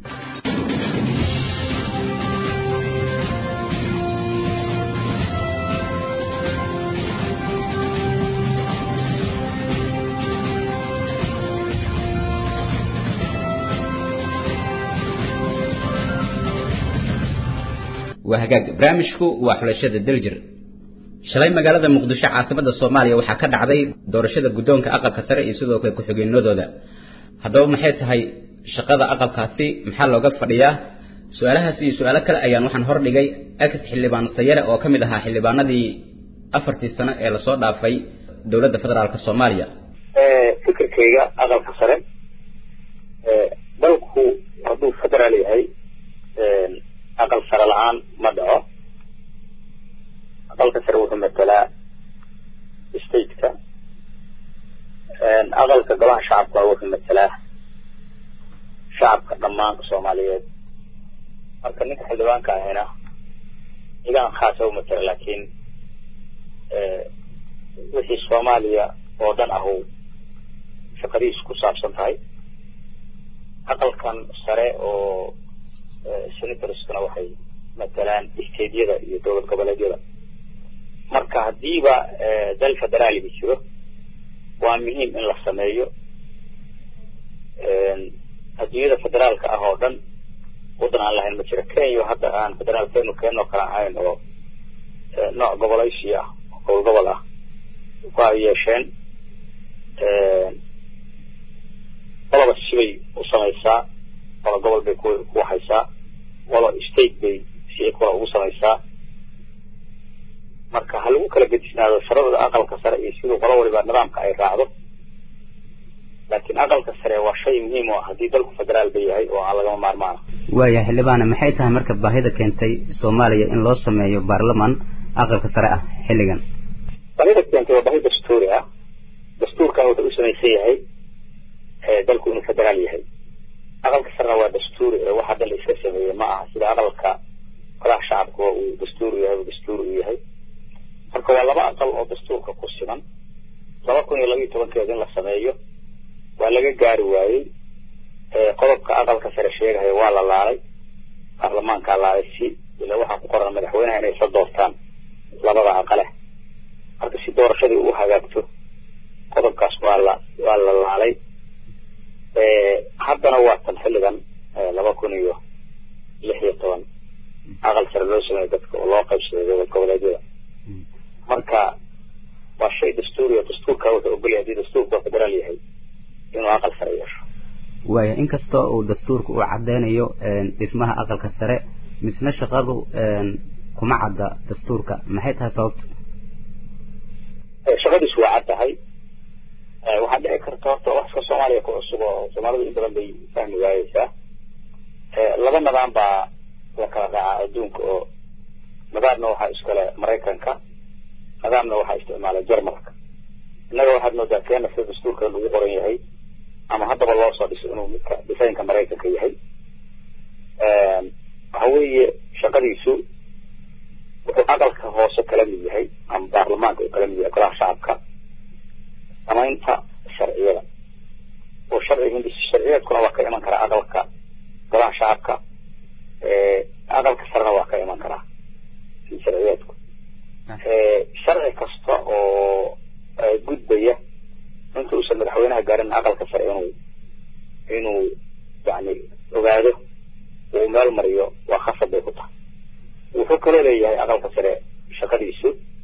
waa hagaag barnaamijku waa xulashada daljir shalay magaalada muqdisho caasimada soomaaliya waxaa ka dhacday doorashada guddoonka aqalka sare iyo sidoo kale ku-xigeenadooda haddaba maxay tahay shaqada aqalkaasi maxaa looga fadhiyaa su-aalahaas iyo su-aalo kale ayaan waxaan hordhigay ex xildhibaan sayare oo ka mid ahaa xildhibaanadii afartii sano ee lasoo dhaafay dowladda federaalka soomaaliya fikirkayga aqalka sare dalku hadduu federaal yahay aqal sare la-aan ma dhaco aqalka sare wuxuu matelaa stateka aqalka golaha shacabka wuxuu matelaa shacabka dhammaanka soomaaliyeed marka ninka xildhibaanka ahina igaan khaasa u matela laakiin wixii soomaaliya oo dhan ahu shaqadiisu ku saabsan tahay aqalkan sare oo senatorskana waxay matalaan stateyada iyo dowlad goboleedyada marka haddiiba dal federaaliga jiro waa muhiim in la sameeyo adduunyada federaalka ah oo dhan waddan aan lahayn ma jiro kenya hadda aan federaalkeenu keenoo kale ahayn oo nooc gobolaysi ah oo gobol gobol ah ku ay yeesheen qoloba sibay u samaysaa qolo gobol bay ku ku waxaysaa qolo state bay si kula ugu samaysaa marka ha lagu kala gedisnaado sharada aqalka sare iyo siduu qolo waliba nidaamka ay raacdo laakiin aqalka sare waa shay muhiim oo ah haddii dalku federaal ba yahay oo aan lagama maarmaana waaya xildhibaane maxay tahay marka baahida keentay soomaaliya in loo sameeyo baarlaman aqalka sare ah xilligan baahida keentay waa baahi dastuuri ah dastuurkan wuxuu u samaysan yahay dalku inuu federaal yahay aqalka sarena waa dastuuri ee waxa dhan la iska sameeyey ma aha sida aqalka golaha shacabka uu dastuuri yahay uu dastuuri u yahay marka waa laba aqal oo dastuurka ku siman laba kun iyo laba iyo tobankeeda in la sameeyo waa laga gaari waayey qodobka aqalka sare sheegahaya waa la laalay baarlamaankaa laalay si ila waxaa ku qoran madaxweynaha inay soo doortaan labada aqale marka si doorashadii u hagaagto qodobkaas waa la waa la laalay haddana waa tan xilligan laba kun iyo lix iyo toban aqal sare loo sameeyo dadka oo loo qaybsaday dowlad goboleedyada marka waa shay dastuuri oo dastuurka wuxuu ogolyahay haddii dastuurku waa federaal yahay inuu aqal sare yeesho waaya inkastoo uu dastuurka uu cadeynayo dhismaha aqalka sare misna shaqadu kuma cadda dastuurka maxay tahay sababta shaqadiisu waa cad tahay waxaa dhici karta horta wax iska soomaaliya ku cusub oo soomaalidu in badan bay fahmi waayeysaa laba nidaam baa la kala raacaa adduunka oo nidaamna waxaa iskale maraykanka nidaamna waxaa isticmaala jarmalka innaga waxaad moodaa keena sida dastuurka lagu qoran yahay ama haddaba loo soo dhiso inuu midka dhisaynka maraykanka yahay waxa weeye shaqadiisu wuxuu aqalka hoose kala mid yahay ama baarlamaanka uu kala mid yahay golaha shacabka samaynta sharciyada oo sharci sharciyeedkuna waa ka iman karaa aqalka golaha shacabka aqalka sarena waa ka iman karaa sharciyeedku sharci kasta oo gudbaya inta uusan madaxweynaha gaarin aqalka sare inuu inuu yani ogaado uu meel mariyo waa khasab bay ku tahay wuxuu kaloo leeyahay aqalka sare shaqadiisu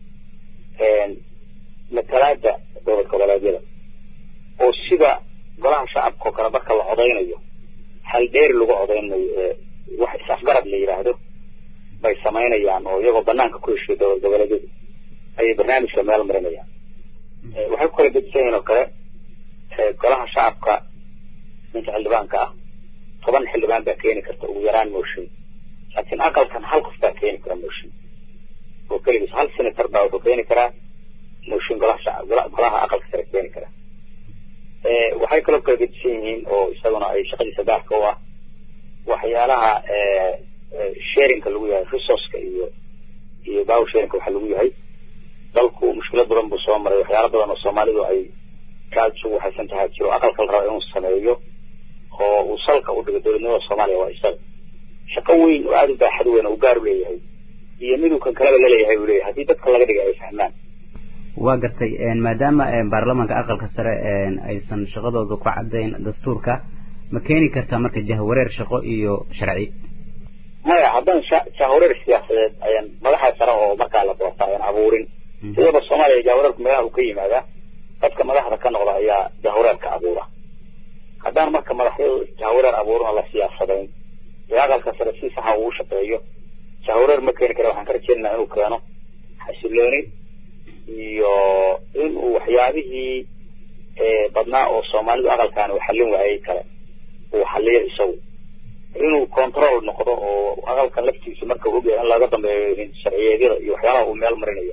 matalaada dowlad goboleedyada oo sida golaha shacabka oo kale marka la codaynayo hal dheeri lagu codaynayo ee wax is-afgarad la yidhaahdo bay samaynayaan oo iyagoo banaanka ku heshiyo dowlad goboleedyadu ayay barnaamijka meel marinayaan waxay ku kala gedisan yihiin oo kale golaha shacabka ninka xildhibaanka ah toban xildhibaan baa keeni karta ugu yaraan mooshin laakiin aqalkan hal qof baa keeni kara mooshin oo keligiis hal senator baa wuxuu keeni karaa mooshin golaha shacab golaha aqalka sare keeni kara waxay kaloo kala gedisan yihiin oo isaguna ay shaqadiisa gaarka u ah waxyaalaha sharinka lagu yahay resourceka iyo iyo power sharinka waxa lagu yahay dalku mushkilad badan buu soo maray waxyaala badan oo soomaalidu ay aada isugu waxaysan tahay jiro aqalka la rabo inuu sameeyo oo uu salka u dhigo dowladnimada soomaaliya waa isaga shaqo weyn oo aada u baaxad weyn oo u gaar u leeyahay iyo miduu kan kaleba laleeyahay uu leeyahay haddii dadka laga dhigay ay fahmaan waa gartay maadaama baarlamaanka aqalka sare aysan shaqadooda ku caddayn dastuurka ma keeni kartaa marka jahwareer shaqo iyo sharci maya haddaan jahwareer siyaasadeed ayaan madaxa sare oo markaa la doorta ayaan abuurin sidaba soomaaliya jahwareerku meelaha uu ka yimaadaa dadka madaxda ka noqda ayaa jahwareerka abuura haddaan marka madaxyadu jahwareer abuurin oo la siyaasadayn ee aqalka sare si saxa uu shaqeeyo jahwareer ma keeni kara waxaan ka rajeynaynaa inuu keeno xasilooni iyo inuu waxyaabihii badnaa oo soomaalidu aqalkaani uu xallin waayey kale uu xalliyo isagu inuu control noqdo oo aqalkan laftiisa marka ogyahay in laga dambeeyo sharciyeedyada iyo waxyaalaha uu meel marinayo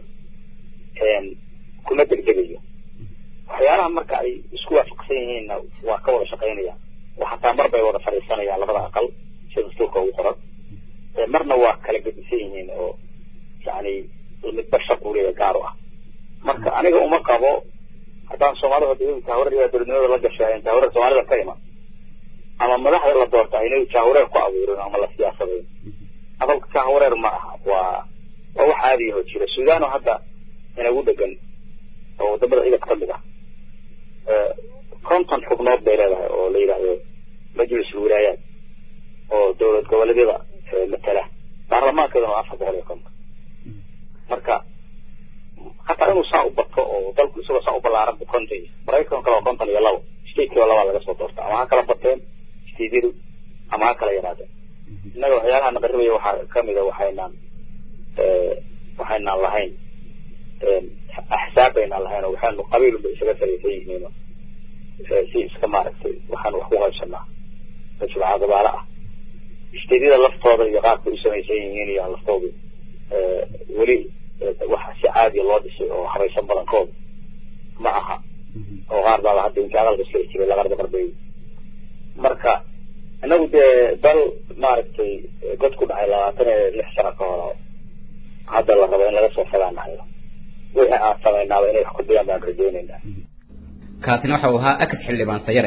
kuma degdegayo waxyaalaha marka ay isku waafaqsan yihiinna waa ka wada shaqaynayaan oo xataa mar bay wada fadhiisanayaan labada aqal sida dastuurka ugu qoran marna waa kala gedisan yihiin oo yani midba shaq uu leeyahay gaar u ah marka aniga uma qabo haddaan soomaalida hadda jahwareer dowladnimada la gashay jahwareer soomaalida ka iman ama madaxda la doorta inay jahwareer ku abuurin ama la siyaasadayn aqalka jahwareer ma aha waa waa wax caadiyaho jira suudano hadda inagu dhegan oo wadamada idab ka mid ah konton xubnood bay leedahay oo la yidhaahdo majlis wilaayaat oo dowlad goboleedyada matala baarlamaankeeduna waa afar boqol iyo konton marka hataa inuu saa u bato oo dalku isagoo saa u ballaaran bu konton maraykan kale waa konton iyo labo statekiiba labaa laga soo doorta ama ha kala bateen stateyadu ama ha kala yaraadeen innaga waxyaalaha naqaribaya waxaa kamid a waxaynaan waxaynaan lahayn axsaab baynaan lahayn oo waxaanu qabiilunba isaga saraysan yihiin si iska maaragtay waxaanu wax ku qaybsanaa majmuca gabaalo ah stateyada laftooda iyo qaabka u samaysan yihiin iyo laftoodu weli wax si caadiya loo dhisay oo habaysan badankooda ma aha oo qaar baaba hadda inka aqalka iska jiray laqarba qarbay marka inagu dee dal maaragtay god ku dhacay labaatan iyo lix sano ka hor hadda la rabo in laga soo fogaanahayo wixii aan samaynaaba inay wax ku dayaan baan rajeynaynaa kaasina waxa uu ahaa akas xildhibaan sayare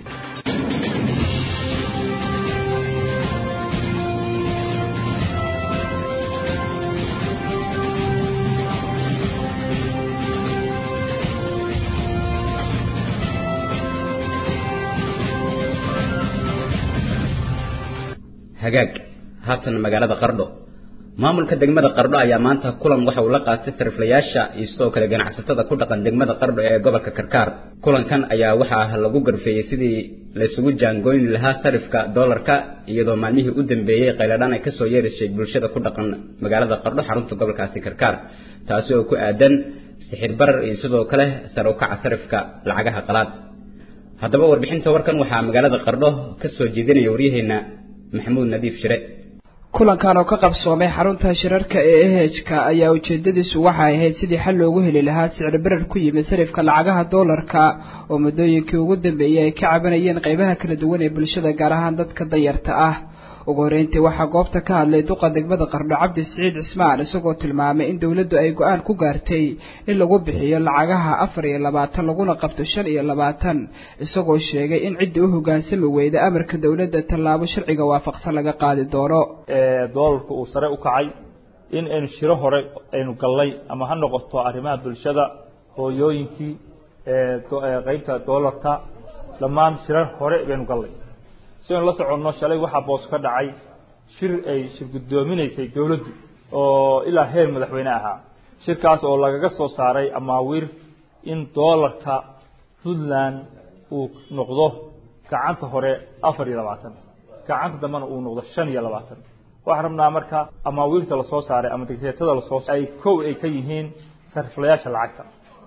hagaag haatan magaalada qardho maamulka degmada qardho ayaa maanta kulan waxa uu la qaatay sariflayaasha iyo sidoo kale ganacsatada ku dhaqan degmada qardho ee gobolka karkaar kulankan ayaa waxaa lagu garfeeyey sidii laysugu jaangoyni lahaa sarifka doolarka iyadoo maalmihii u dambeeyey qayladhaan ay kasoo yeerisay bulshada ku dhaqan magaalada qardho xarunta gobolkaasi karkaar taasi oo ku aadan sixir barar iyo sidoo kale sare ukaca sarifka lacagaha qalaad haddaba warbixinta warkan waxaa magaalada qardho kasoo jeedinaya waryaheena maxamuud nadiif shire kulankan oo ka qabsoomay xarunta shirarka ee ehejka ayaa ujeedadiisu waxay ahayd sidii xal loogu heli lahaa sicir barar ku yimid sarifka lacagaha doolarka oo muddooyinkii ugu dambeeyey ay ka cabanayeen qaybaha kala duwan ee bulshada gaar ahaan dadka danyarta ah ugu horeyntii waxaa goobta ka hadlay duqa degmada qardho cabdi siciid cismaan isagoo tilmaamay in dowladdu ay go-aan ku gaartay in lagu bixiyo lacagaha afar iyo labaatan laguna qabto shan iyo labaatan isagoo sheegay in ciddii u hoggaansami weyda amarka dowladda tallaabo sharciga waafaqsan laga qaadi doono doolarku uu sare u kacay in aynu shiro hore aynu gallay ama ha noqoto arrimaha bulshada hooyooyinkii qeybta doolarka dhammaan shirar hore baynu gallay si aynu la soconno shalay waxaa boos ka dhacay shir ay shir guddoominaysay dowladdu oo ilaa heer madaxweyne ahaa shirkaas oo lagaga soo saaray amaawiir in doolarka puntland uu noqdo gacanta hore afar iyo labaatan gacanta dambena uu noqdo shan iyo labaatan waxaan rabnaa marka amaawiirta lasoo saaray ama digreetada lasoo ay kow ay ka yihiin sariflayaasha lacagta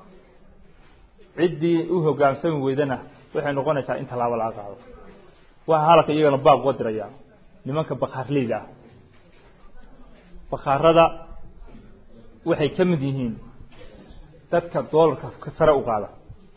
ciddii u hoggaansami weydana waxay noqonaysaa in tallaabo laga qaado waxaa halka iyagana baab uga dirayaa nimanka bakaarleyda ah bakaarada waxay ka mid yihiin dadka doolarka sare u qaada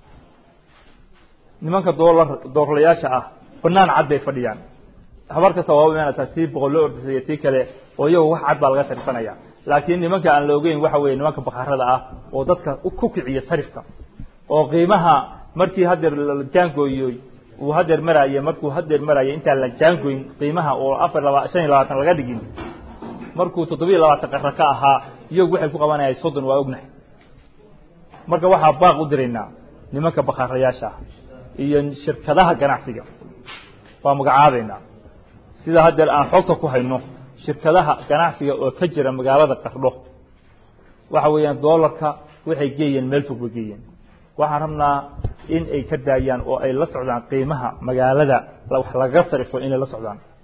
nimanka doolar doorlayaasha ah banaan cad bay fadhiyaan habar kasta waa u imaanaysaa tii boqol loo ordisay iyo tii kale oo iyagu wax cad baa laga sarifanaya laakiin nimanka aan la ogeyn waxa weeye nimanka bakaarada ah oo dadka ku kiciya sarifka oo qiimaha markii hadeer la jaangooyoy uu hadeer maraaye markuu hadeer maraaye intaan la jaangoyn qiimaha oo afar laba shan iyo labaatan laga dhigin markuu toddobiyo labaatan qara ka ahaa iyagu waxay ku qabanayaan soddon waa ognahay marka waxaa baaq u diraynaa nimanka bakaarayaasha ah iyo shirkadaha ganacsiga waa magacaabeynaa sida hadeer aan xogta ku hayno shirkadaha ganacsiga oo ka jira magaalada qardho waxa weeyaan doolarka waxay geeyeen meel fog bay geeyeen waxaan rabnaa in ay ka daayaan oo ay la socdaan qiimaha magaalada wax lagaga sarifo inay la socdaan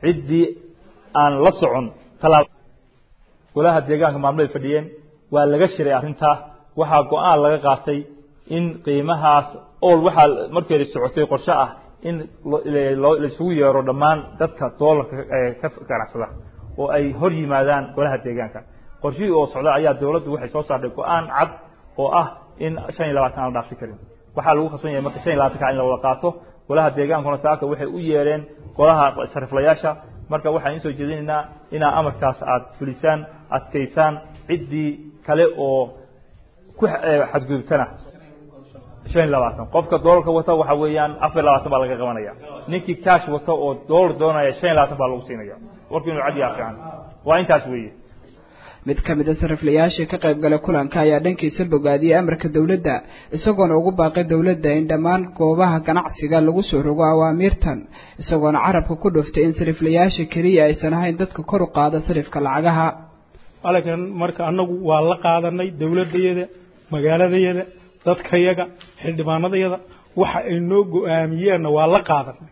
ciddii aan la socon talaab golaha deegaanka maamulay fadhiyeen waa laga shiray arrintaa waxaa go-aan laga qaatay in qiimahaas ool waxaa markeeda socotay qorshe ah in laisugu yeero dhammaan dadka doolarka ka ganacsada oo ay hor yimaadaan golaha deegaanka qorshihii oo socda ayaa dowladdu waxay soo saartay go-aan cad oo ah in shan iyo labaatan aan la dhaafsi karin waxaa lagu khasban yahay marka shan iyo labaatanka in la wada qaato golaha deegaankuna saaka waxay u yeereen golaha sariflayaasha marka waxaan insoo jeedinaynaa inaa amarkaas aada fulisaan adkaysaan ciddii kale oo ku xadgudubtana shan iyo labaatan qofka doolarka wata waxa weeyaan afar iyo labaatan baa laga qabanaya ninkii cash wata oo doolar doonaya shan iyo labaatan baa lagu siinaya warku inuu cad yaha fiican waa intaas weeye mid ka mid a sariflayaashii ka qayb galay kulanka ayaa dhankiisa bogaadiyey amarka dowladda isagoona ugu baaqay dowladda in dhammaan goobaha ganacsiga lagu soo rogo awaamiirtan isagoona carabka ku dhuftay in sariflayaasha keliya aysan ahayn dadka kor u qaada sarifka lacagaha alankan marka annagu waa la qaadanay dowladayada magaaladayada dadkayaga xildhibaanadayada waxa ay noo go-aamiyeenna waa la qaadanay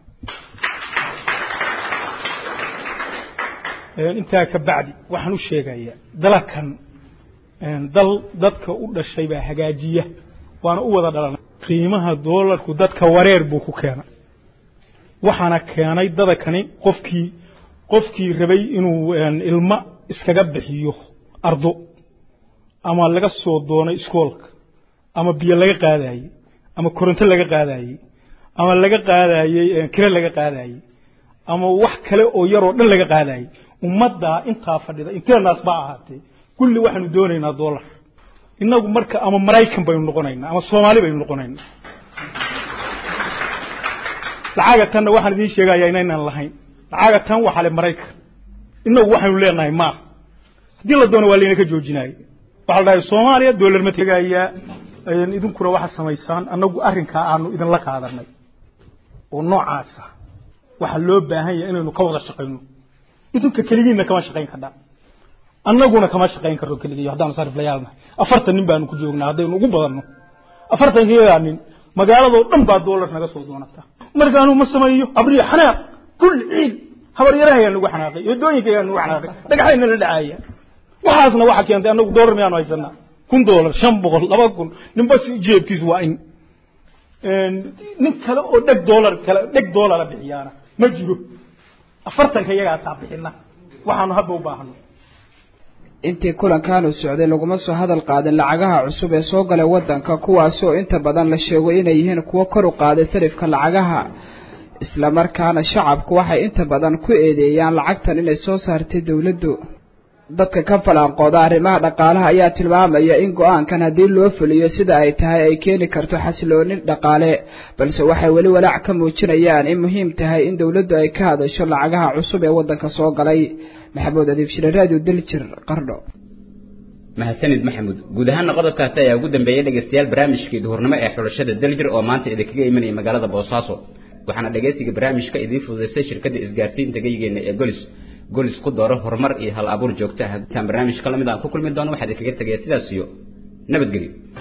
intaa ka bacdi waxaan u sheegayaa dalakan dal dadka u dhashay baa hagaajiya waana u wada dhalanay qiimaha doolarku dadka wareer buu ku keenay waxaana keenay dadakani qofkii qofkii rabay inuu ilmo iskaga bixiyo ardo ama laga soo doonay iskoolka ama biyo laga qaadayey ama koronto laga qaadayey ama laga qaadayey kire laga qaadayey ama wax kale oo yaroo dhan laga qaadayey ummaddaa intaa fadhida inteenaas baa ahaatee kulli waxaanu doonaynaa dollar innagu marka ama maraykan baynu noqonaynaa ama soomaali baynu noqonaynaa lacaga tanna waxaan idiin sheegayaa inaynaan lahayn lacaga tan waxaa le maraykan innagu waxaynu leenahay maaha haddii la doono waa layna ka joojinaayo waxaa la dhahay soomaaliya dollar ma tegayaa idinkuna waxaa samaysaan annagu arrinkaa aanu idinla qaadanay oo noocaasa waxaa loo baahan yahay inaynu ka wada shaqayno idinka keligiinna kama shaqayn kardhaa annaguna kama shaqayn karno keligii haddaanu sariflayaalnahay afartan nin baanu ku joognaa haddaynu ugu badanno afartankiyadaa nin magaaladoo dhan baa doolar naga soo doonataa markaanu ma sameeyo abriya xanaaq kulli ciid habaryarahayaa nagu xanaaqay wadooyinkayaa nagu xanaaqay dhagaxayna la dhacaaya waxaasna waxaa keentay annagu doolar miyaanu haysanaa kun doolar shan boqol laba kun ninba si jeebkiisu waa in nin kale oo dheg doolar kale dheg doolara bixiyaana ma jiro afartanka iyagaasaa bixina waxaanu hadda u baahano intii kulankan uu socday laguma soo hadal qaadin lacagaha cusub ee soo galay waddanka kuwaasoo inta badan la sheego inay yihiin kuwo kor u qaaday sarifka lacagaha islamarkaana shacabku waxay inta badan ku eedeeyaan lacagtan inay soo saartay dowladdu dadka ka falanqooda arrimaha dhaqaalaha ayaa tilmaamaya in go-aankan haddii loo fuliyo sida ay tahay ay keeni karto xasiloonin dhaqaale balse waxay weli walaac ka muujinayaan in muhiim tahay in dowladdu ay ka hadasho lacagaha cusub ee waddanka soo galay maxamuud adiib shire radio daljir qardho mahadsanid maxamuud guud ahaana qodobkaasi ayaa ugu dambeeyey dhegeystayaal barnaamijkii duhurnimo ee xulashada daljir oo maanta idinkaga imanaya magaalada boosaaso waxaana dhegeysiga barnaamijka idiin fududaysay shirkadda isgaarsiinta geygeena ee golis golis ku dooro horumar iyo hal abuur joogto ah intaan barnaamij ka lamid aan ku kulmi doono waxaad idinkaga tegaya sidaas iyo nabadgelyo